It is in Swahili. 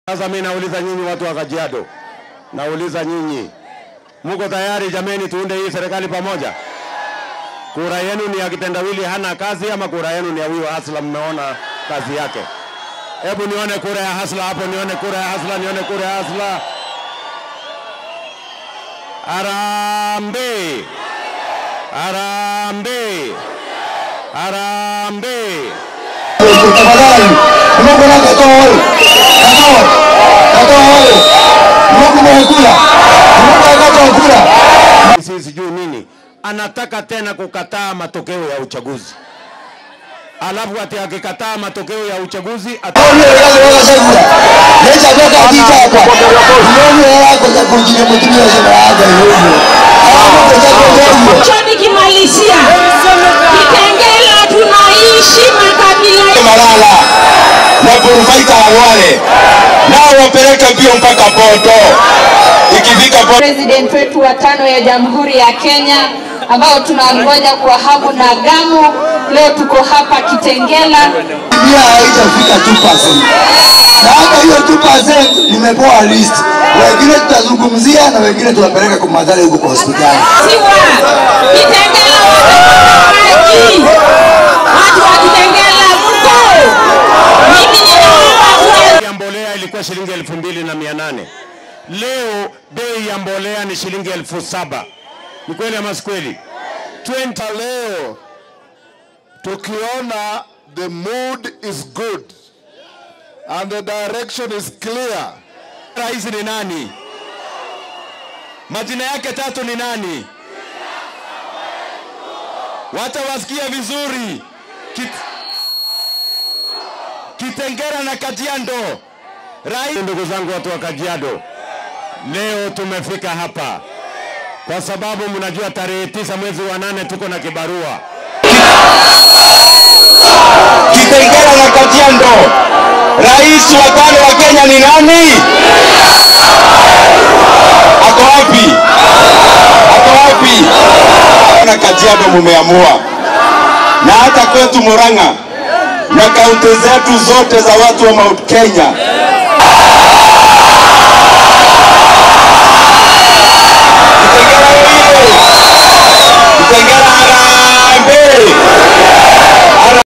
Sasa mimi nauliza nyinyi watu wa Kajiado, nauliza nyinyi, mko tayari jameni, tuunde hii serikali pamoja? Kura yenu ni ya kitendawili hana kazi, ama kura yenu ni ya huyo Hasla mmeona kazi yake? Hebu nione kura ya Hasla hapo, nione kura ya Hasla, nione kura ya Hasla. Arambe, arambe, arambe. tafadhali Mungu na katoo katoo katoo Mungu mwekula Mungu akatoa kula sisi sijui nini, anataka tena kukataa matokeo ya uchaguzi, alafu ati akikataa matokeo ya uchaguzi ata... Ndio kazi wala shagula Lecha toka kiti hapa Ndio yako za kujine mtumia shamba yako hiyo Hapo kwa Cho nikimalizia, Kitengela tunaishi makabila Malala na Burufaita wale nao wapeleke mbio mpaka Poto ikifika Poto president wetu wa tano ya Jamhuri ya Kenya ambao tunangoja kwa hamu na gamu. Leo tuko hapa Kitengela. pia haitafika 2%. Na hata hiyo 2% nimepewa list. Wengine tutazungumzia na wengine tunapeleka kwa madhara huko kwa hospitali. Siwa Kitengela watamaji, watu wa Kitengela mko, mimi ninaomba ya mbolea ilikuwa shilingi elfu mbili na mia nane leo bei ya mbolea ni shilingi elfu saba Ni kweli ama si kweli? 20 leo tukiona the mood is good and the direction is clear rais ni nani? Majina yake tatu ni nani? Wacha wasikie vizuri. Kit... Kitengera na Kajiado. Rais, ndugu zangu watu wa Kajiado, leo tumefika hapa kwa sababu mnajua tarehe tisa mwezi wa nane tuko na kibarua. Kitengela na Kajiado. Rais wa tano wa Kenya ni nani? Ako wapi? Ako wapi? Na Kajiado mumeamua. Na hata kwetu Murang'a na kaunti zetu zote za watu wa Mount Kenya